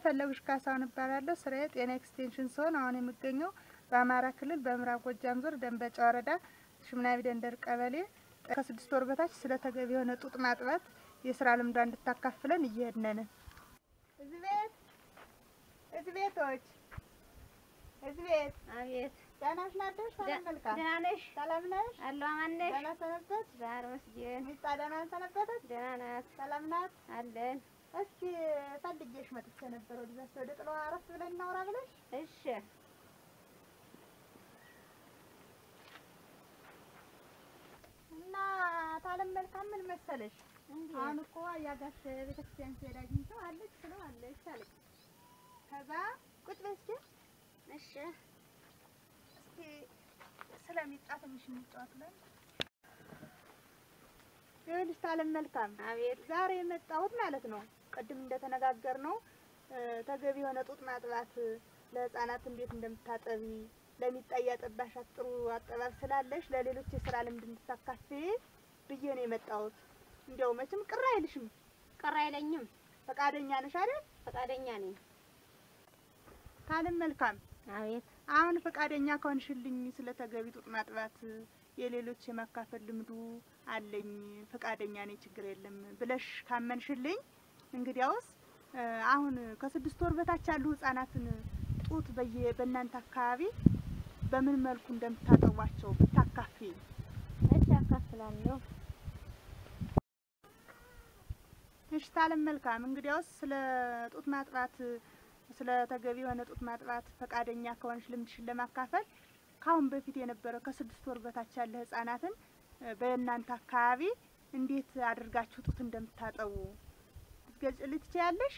ፈለጉሽ ካሳሁን እባላለሁ። ስራዬ ጤና ኤክስቴንሽን ሲሆን አሁን የምገኘው በአማራ ክልል በምዕራብ ጎጃም ዞን ደንበጫ ወረዳ ሽምናቢ ደንደር ቀበሌ ከስድስት ወር በታች ስለ ተገቢ የሆነ ጡት ማጥባት የስራ ልምዷ እንድታካፍለን እየሄድን ነን። እዚህ ቤት እዚህ ቤቶች እዚህ ቤት አቤት ደህና ነሽ? ናደሽ? ሰላም መልካም ደህና ነሽ? ሰላም ነሽ? አለሁ አማን ነሽ? ደህና ሰነበት? ዛሬ መስጊድ ሚስጣ ደህና ሰነበተች? ደህና ናት ሰላም ናት? አለን። እስኪ ፈልጌሽ መጥቼ ነበር ወደዛች ወደ ጥሎ አረፍ ብለን እናውራ ብለሽ እሺ እና ታለም መልካም ምን መሰለሽ አሁን እኮ ያጋሽ ቤተክርስቲያን ሲሄድ አግኝተው አለች ስለው አለች አለች። ከዛ ቁጭ በይ እስኪ እሺ እስኪ ስለሚጣ ትንሽ እንጫወት ብለን ይኸውልሽ ታለም መልካም አቤት ዛሬ የመጣሁት ማለት ነው ቅድም እንደተነጋገር ነው ተገቢ የሆነ ጡት ማጥባት ለህፃናት እንዴት እንደምታጠቢ ለሚጣያ ጠባሻት ጥሩ አጠባብ ስላለሽ ለሌሎች የስራ ልምድ እንድታካፊ ብዬ ነው የመጣሁት። እንዲያው መቼም ቅር አይልሽም፣ ቅር አይለኝም። ፈቃደኛ ነሽ አይደል? ፈቃደኛ ነኝ። ታለም መልካም አቤት አሁን ፈቃደኛ ከሆንሽልኝ ስለ ተገቢ ጡት ማጥባት የሌሎች የማካፈል ልምዱ አለኝ ፈቃደኛ ነኝ ችግር የለም ብለሽ ካመንሽልኝ እንግዲያውስ እ አሁን ከስድስት ወር በታች ያሉ ህጻናትን ጡት በየ በእናንተ አካባቢ በምን መልኩ እንደምታጠቧቸው ብታካፊ እሺ አካፍላለሁ። እሺ ታለም መልካም እንግዲያውስ ስለ ጡት ማጥባት ስለ ተገቢ የሆነ ጡት ማጥባት ፈቃደኛ ከሆንሽ ልምድሽን ለማካፈል ከአሁን በፊት የነበረ ከስድስት ወር በታች ያለ ህጻናትን እ በእናንተ አካባቢ እንዴት አድርጋችሁ ጡት እንደምታጠቡ ልትገልጽልኝ ትችያለሽ?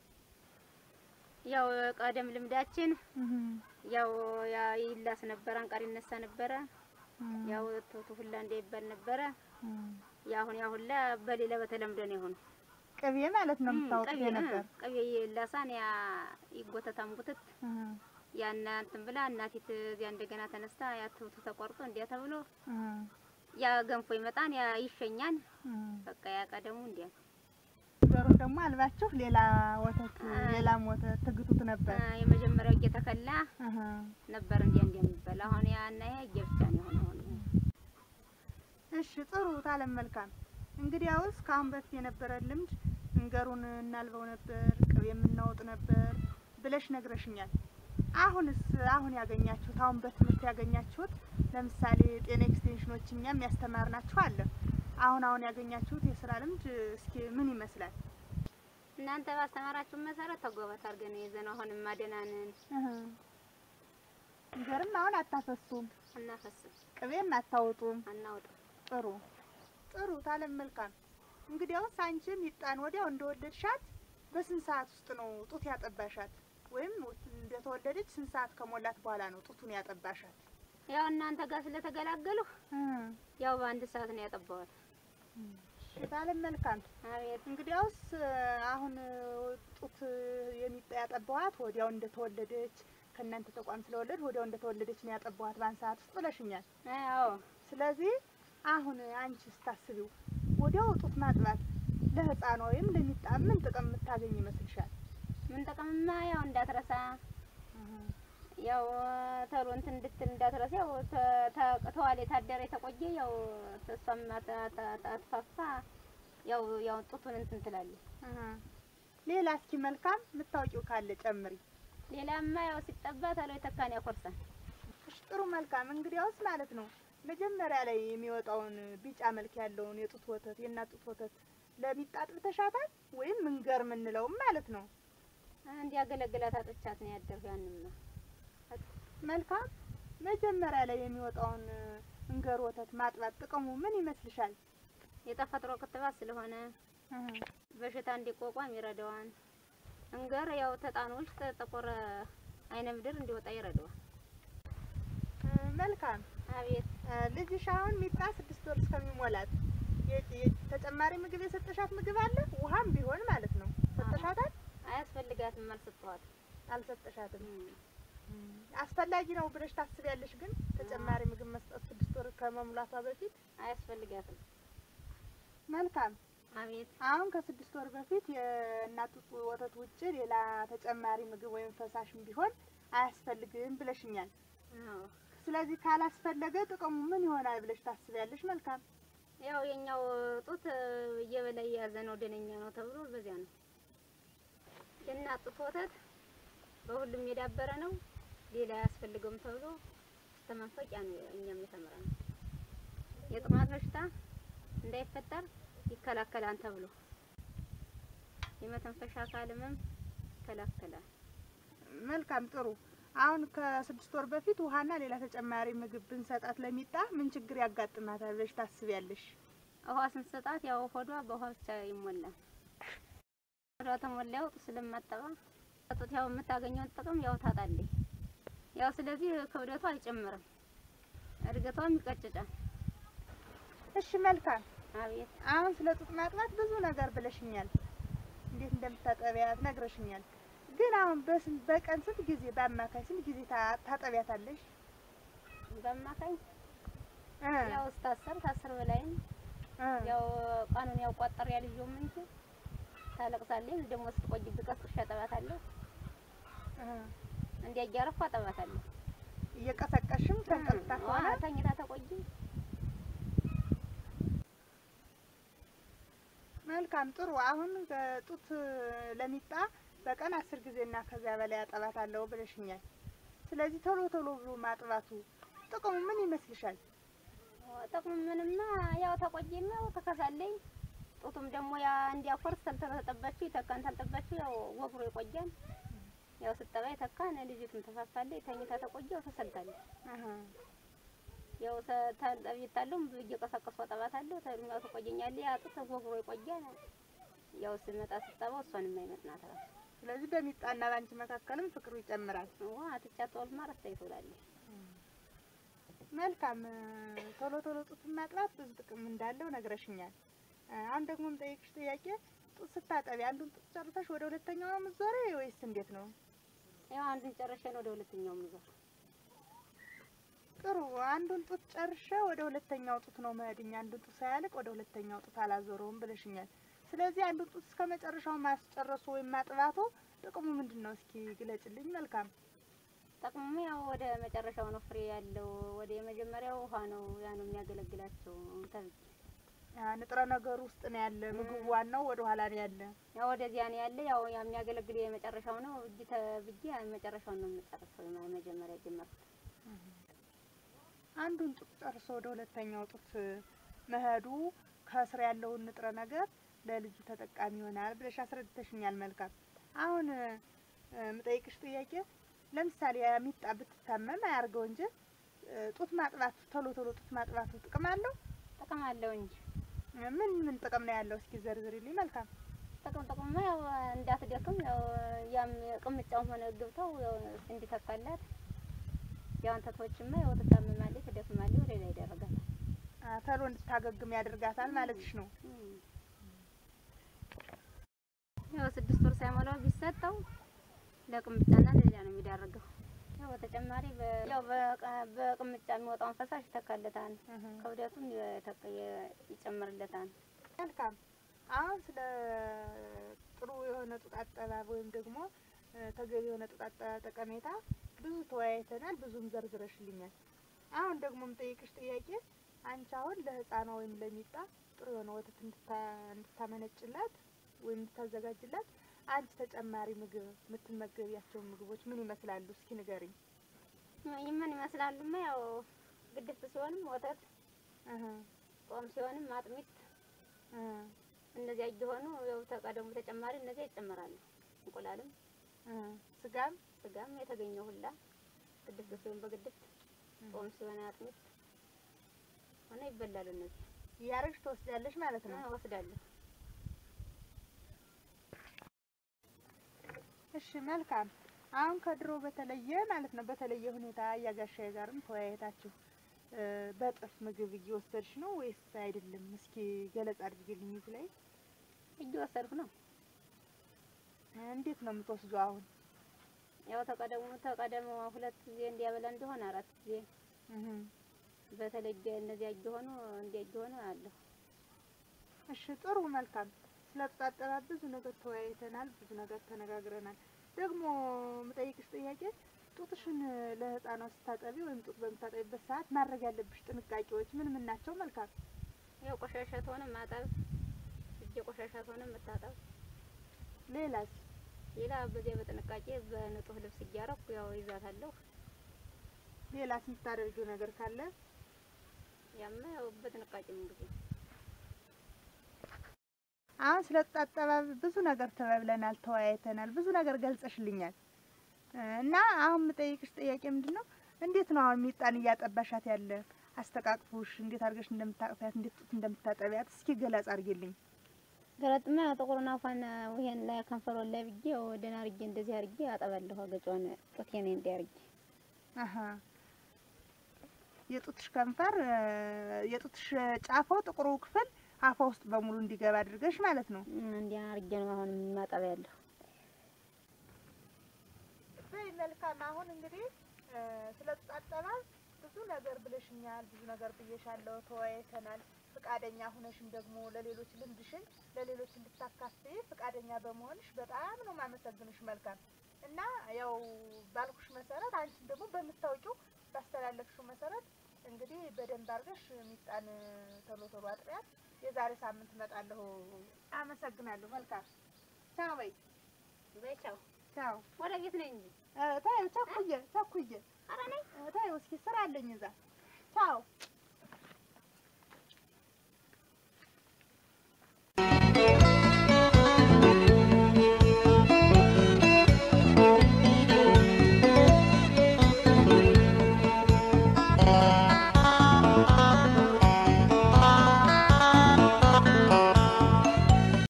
ያው ቀደም ልምዳችን ያው ያ ይላስ ነበረ፣ አንቃር ይነሳ ነበረ። ያው ቶቶ ሁላ እንዳይባል ነበረ። ያሁን ያሁን ላ በሌላ በተለምዶ ነው የሆነው። ቅቤ ማለት ነው የምታወጡት ቅቤ የነበር ቅቤ ይላሳን ያ ይጎተታም ጉትት ያን እንትን ብላ እናቲት እዚያ እንደገና ተነስታ ያ ትውቱ ተቆርጦ እንዲያ ተብሎ ያ ገንፎ ይመጣን ያ ይሸኛን በቃ ያ ቀደሙ እንዲያ ገሩን ደግሞ አልባችሁ ሌላ ወተት ሌላም ወተት ትግቱት ነበር። አ፣ የመጀመሪያው እየተከላ አሀ። ነበር እንዲያ እንዲያ የሚባል አሁን ያ እና ያ እየብቻ ነው የሆነው አሁን እሺ ጥሩ ታለም መልካም። እንግዲያውስ ከአሁን በፊት የነበረ ልምድ እንገሩን እናልበው ነበር፣ ቅቤ የምናወጥ ነበር ብለሽ ነግረሽኛል። አሁንስ አሁን ያገኛችሁት አሁን በትምህርት ያገኛችሁት ለምሳሌ ጤና ኤክስቴንሽኖች እኛም ያስተማርናችሁ አለ። አሁን አሁን ያገኛችሁት የስራ ልምድ እስኪ ምን ይመስላል? እናንተ ባስተማራችሁ መሰረት ተጎበት አድርገን የዘነው አሁንም ማደናንን እንገርም አሁን አታፈሱም፣ አናፈስም ቅቤም አታወጡም። አናውጥ ጥሩ ጥሩ ታለም መልካም። እንግዲያውስ አንቺም ይጣን ወዲያው እንደወለድሻት በስንት ሰዓት ውስጥ ነው ጡት ያጠባሻት? ወይም እንደተወለደች ስንት ሰዓት ከሞላት በኋላ ነው ጡቱን ያጠባሻት? ያው እናንተ ጋር ስለተገላገሉ ያው በአንድ ሰዓት ነው ያጠባዋል። ታለም መልካም። አቤት እንግዲያውስ አሁን ጡት የሚጣ ያጠባዋት ወዲያው እንደተወለደች ከእናንተ ተቋም ስለወለድ ወዲያው እንደተወለደች ነው ያጠባዋት በአንድ ሰዓት ውስጥ ብለሽኛል። አዎ ስለዚህ አሁን አንቺ ስታስቢው ወዲያው ጡት ማጥባት ለህፃኗ ወይም ለሚጣ ምን ጥቅም የምታገኝ ይመስልሻል? ምን ጠቀምማ ያው እንዳትረሳ ያው ተሎ እንትን እንድትል እንዳትረሳ ያው ተ- ተ- ተዋለ የታደረ የተቆየ ያው እሷም አት- አት- አት- አትፋፋ ያው ያው ጡቱን እንትን ትላለች። አሀ። ሌላ እስኪ መልካም የምታውቂው ካለ ጨምሪ። ሌላማ ያው ሲጠባ ተሎ የተካን ያኮርሳል። እሺ ጥሩ መልካም። እንግዲያውስ ማለት ነው መጀመሪያ ላይ የሚወጣውን ቢጫ መልክ ያለውን የጡት ወተት የእናት ጡት ወተት ለሚጣ አጥብተሻታል ወይም ምንገር የምንለውም ማለት ነው። እንዲያገለግላት አጥቻት ነው ያደርኩ ያንማ መልካም መጀመሪያ ላይ የሚወጣውን እንገር ወተት ማጥባት ጥቅሙ ምን ይመስልሻል? የተፈጥሮ ክትባት ስለሆነ በሽታ እንዲቋቋም ይረዳዋል። እንገር ያው ተጣኑ ውስጥ ጥቁር አይነ ምድር እንዲወጣ ይረዳዋል። እ፣ መልካም አቤት እ፣ ልጅሽ አሁን ሚጣ ስድስት ወር እስከሚሞላት የ- የ- ተጨማሪ ምግብ የሰጠሻት ምግብ አለ? ውሃም ቢሆን ማለት ነው ሰጠሻታል? አያስፈልጋትም አልሰጠኋትም። አልሰጠሻትም። አስፈላጊ ነው ብለሽ ታስቢያለሽ? ግን ተጨማሪ ምግብ መስጠት ስድስት ወር ከመሙላቷ በፊት አያስፈልጋትም። መልካም አቤት አሁን ከስድስት ወር በፊት የእናት ጡት ወተት ውጭ ሌላ ተጨማሪ ምግብ ወይም ፈሳሽም ቢሆን አያስፈልግም ብለሽኛል። አዎ ስለዚህ ካላስፈለገ ጥቅሙ ምን ይሆናል ብለሽ ታስቢያለሽ? መልካም ያው የኛው ጡት እየበላ የያዘ ነው ደነኛ ነው ተብሎ በዚያ ነው። የእናት ጡት ወተት በሁሉም የዳበረ ነው፣ ሌላ አያስፈልገውም ተብሎ እስከ ማስታወቂያ ነው እኛም የተመረነው። የጥማት በሽታ እንዳይፈጠር ይከላከላል ተብሎ የመተንፈሻ አካል ህመም ይከላከላል። መልካም ጥሩ። አሁን ከስድስት ወር በፊት ውሃና ሌላ ተጨማሪ ምግብ ብንሰጣት ለሚጣ ምን ችግር ያጋጥማታል ብለሽ ታስቢያለሽ? ውሃ ስንሰጣት ያው ሆዷ በውሃ ብቻ ይሞላል። ሆዷ ተሞላ ያው ጡት ስለማጠባ ጡት ያው የምታገኘውን ጥቅም ያው ታጣለች። ያው ስለዚህ ክብደቷ አይጨምርም፣ እድገቷም ይቀጭጫል። እሺ መልካም። አቤት አሁን ስለ ጡት ማጥባት ብዙ ነገር ብለሽኛል። እንዴት እንደምታጠቢያት ነግረሽኛል። ግን አሁን በስንት በቀን ስንት ጊዜ በአማካይ ስንት ጊዜ ታ- ታጠቢያታለሽ? በአማካኝ እ ያው እስከ አስር ከአስር በላይም እ ያው ቀኑን ያው ቆጠር ያልየውም እንጂ ታለቅሳለች። ደግሞ ስትቆይብኝ ቀስቅሼ አጠባታለሁ። እ እንዲያ እያረኩ አጠባታለሁ። እየቀሰቀሽም ተንቀልታ ከሆነ አዎ፣ ተኝታ ተቆይ መልካም ጥሩ። አሁን ጡት ለሚጣ በቀን አስር ጊዜ እና ከዚያ በላይ አጠባታለሁ ብለሽኛል። ስለዚህ ቶሎ ቶሎ ብሎ ማጥባቱ ጥቅሙ ምን ይመስልሻል? ጥቅሙ ምንማ ያው ተቆየም ያው ተከሳለኝ። ጡቱም ደግሞ ያ እንዲያኮርስ ተልተጠባችሁ ይተካን ተልጠባችሁ ያው ወፍሮ ይቆያል። ያው ስጠባ ይተካን ልጅቱም ተፋፋለች። ተኝታ ተቆየው ተሰልታለች። አሀ ያው ታልጠቢታለሁ እየቀሰቀስኩ አጠባታለሁ። ተድሚያው ትቆየኛለች። ያ ጡት ወፍሮ ይቆያል። ያው ስመጣ ስጠባው እሷን የማይመጥናት ራሱ ስለዚህ በሚጣና ባንቺ መካከልም ፍቅሩ ይጨምራል። ዋ ትቻት ወልማ ረስታ ትውላለች። መልካም ቶሎ ቶሎ ጡት ማጥባት ብዙ ጥቅም እንዳለው ነግረሽኛል። አሁን ደግሞ የምጠይቅሽ ጥያቄ ጡት ስታጠቢ አንዱን ጡት ጨርሰሽ ወደ ሁለተኛው ነው የምትዞሪ ወይስ እንዴት ነው? ያው አንዱን ጨርሼን ወደ ሁለተኛው ምዞር ጥሩ አንዱን ጡት ጨርሼ ወደ ሁለተኛው ጡት ነው መሄድኛ አንዱን ጡት ሳያልቅ ወደ ሁለተኛው ጡት አላዞረውም ብለሽኛል። ስለዚህ አንዱን ጡት እስከ መጨረሻው ማስጨረሱ ወይም ማጥባቱ ጥቅሙ ምንድን ነው? እስኪ ግለጭልኝ። መልካም ጠቅሙ ያው ወደ መጨረሻው ነው ፍሬ ያለው። ወደ የመጀመሪያው ውሃ ነው ያ ነው የሚያገለግላቸው ተብዬ ያ ንጥረ ነገሩ ውስጥ ነው ያለ። ምግቡ ዋናው ወደ ኋላ ነው ያለ። ያው ወደዚያ ነው ያለ። ያው ያ የሚያገለግል የመጨረሻው ነው እጅ ተብዬ መጨረሻውን ነው የምጨርሰው። መጀመሪያ ጀመርኩት። አንዱን ጡት ጨርሶ ወደ ሁለተኛው ጡት መሄዱ ከስር ያለውን ንጥረ ነገር ለልጁ ተጠቃሚ ይሆናል ብለሽ አስረድተሽኛል። መልካም አሁን የምጠይቅሽ ጥያቄ ለምሳሌ የሚጣ ብትታመም አያርገው እንጂ ጡት ማጥባቱ ቶሎ ቶሎ ጡት ማጥባቱ ጥቅም አለው? ጥቅም አለው እንጂ ምን ምን ጥቅም ነው ያለው? እስኪ ዘርዝሪልኝ። መልካም ጥቅም ጥቅሙ ያው እንዳትደክም ያው ያም ቅምጫውም ሆነ ግብተው ያው እንዲተካላት ያው እንተቶችማ ያው ትታመማለች፣ ትደክማለች፣ ወደ ላይ ይደረጋታል። አ፣ ቶሎ እንድታገግም ያደርጋታል ማለትሽ ነው። ያው ስድስት ወር ሳይሞላው ቢሰጠው ለቅምጫና ለሌላ ነው የሚዳርገው። ያው በተጨማሪ በ- ያው በቀ- በቅምጫ የሚወጣውን ፈሳሽ ይተካለታል፣ እህ። ክብደቱን የተቀ- ይጨምርለታል። መልካም አሁን ስለ ጥሩ የሆነ ጡት አጠባብ ወይም ደግሞ እ፣ ተገቢ የሆነ ጡት አጠባብ ጠቀሜታ ብዙ ተወያይተናል፣ ብዙም ዘርዝረሽልኛል። አሁን ደግሞ የምጠይቅሽ ጥያቄ አንቺ አሁን ለህፃኗ ወይም ለሚጣ ጥሩ የሆነ ወተት እንድታ- እንድታመነጭላት ወይም እንድታዘጋጅላት አንቺ ተጨማሪ ምግብ የምትመገቢያቸው ምግቦች ምን ይመስላሉ? እስኪ ንገሪኝ። ይህ ምን ይመስላሉማ? ያው ግድፍት ሲሆንም ወተት፣ እህ ጾም ሲሆንም አጥሚት፣ እ፣ እነዚያ እየሆኑ ያው ተቀደሙ ተጨማሪ እነዚያ ይጨመራሉ። እንቁላልም እ፣ ስጋም ስጋም የተገኘው ሁላ ግድፍት ሲሆን በግድፍት ጾም ሲሆን አጥሚት ሆነ ይበላሉ። እነዚህ እያረግሽ ትወስዳለሽ ማለት ነው። ወስዳለሁ። እሺ መልካም። አሁን ከድሮ በተለየ ማለት ነው በተለየ ሁኔታ እያጋሻዬ ጋርም ተወያየታችሁ እ፣ በጥፍ ምግብ እየወሰድሽ ነው ወይስ አይደለም? እስኪ ገለጻ አድርጊልኝ እዚህ ላይ እየወሰድኩ ነው። እንዴት ነው የምትወስዱ? አሁን ያው ተቀደሙ ተቀደሙ ሁለት ጊዜ እንዲያበላ እንደሆነ አራት ጊዜ እህ በተለየ እነዚያ እየሆኑ እንዲያ እየሆኑ አለሁ። እሺ ጥሩ መልካም። ስለ ጡት አጠባብ ብዙ ነገር ተወያይተናል፣ ብዙ ነገር ተነጋግረናል። ደግሞ የምጠይቅሽ ጥያቄ ጡትሽን ለህፃኗ ስታጠቢ ወይም ጡት በምታጠቢበት ሰዓት ማድረግ ያለብሽ ጥንቃቄዎች ምን ምን ናቸው? መልካም ያው ቆሻሻ ተሆነ ማጠብ፣ እጀ ቆሻሻ ተሆነ መታጠብ። ሌላስ? ሌላ በዚያ በጥንቃቄ በንጹህ ልብስ እያረኩ ያው ይዛታለሁ። ሌላስ የምታደርጊው ነገር ካለ? ያማ ያው በጥንቃቄ ነው እንግዲህ አሁን ስለ ጡት አጠባብ ብዙ ነገር ተባብለናል፣ ተወያይተናል፣ ብዙ ነገር ገልጸሽልኛል። እና አሁን የምጠይቅሽ ጥያቄ ምንድን ነው? እንዴት ነው አሁን ሚጣን እያጠባሻት ያለ አስተቃቅፎሽ እንዴት አድርገሽ እንደምታቅፊያት እንዴት ጡት እንደምታጠቢያት እስኪ ገለጽ አድርጊልኝ። ገለጥማ ጥቁሩን አፏን ይሄን ላይ ከንፈሯን ላይ ብዬ ያው ደህና አድርጌ እንደዚህ አድርጌ አጠባለሁ። አገጯን ጡቴን እንዲህ አድርጌ አሀ የጡትሽ ከንፈር የጡትሽ ጫፎ ጥቁሩ ክፍል አፏ ውስጥ በሙሉ እንዲገባ አድርገሽ ማለት ነው። እንዲህ አድርጌ ነው አሁን ማጠብ ያለሁ። በይ መልካም። አሁን እንግዲህ ስለ ጡት አጠባብ ብዙ ነገር ብለሽኛል፣ ብዙ ነገር ብዬሻለሁ፣ ተወያይተናል። ፍቃደኛ ሁነሽም ደግሞ ለሌሎች ልምድሽን ለሌሎች እንድታካፍይ ፍቃደኛ በመሆንሽ በጣም ነው ማመሰግንሽ። መልካም እና ያው ባልኩሽ መሰረት አንቺም ደግሞ በምታውቂው ባስተላለፍሽው መሰረት እንግዲህ በደንብ አድርገሽ ሚጣን ቶሎ ቶሎ አጥቢያት። የዛሬ ሳምንት እመጣለሁ። አመሰግናለሁ። መልካም ቻው በይ። በይ ቻው። ቻው ወደ ቤት ነኝ እንጂ ታዩ ቸኩዬ ቸኩዬ ኧረ ነኝ ታዩ እስኪ ስራ አለኝ እዛ ቻው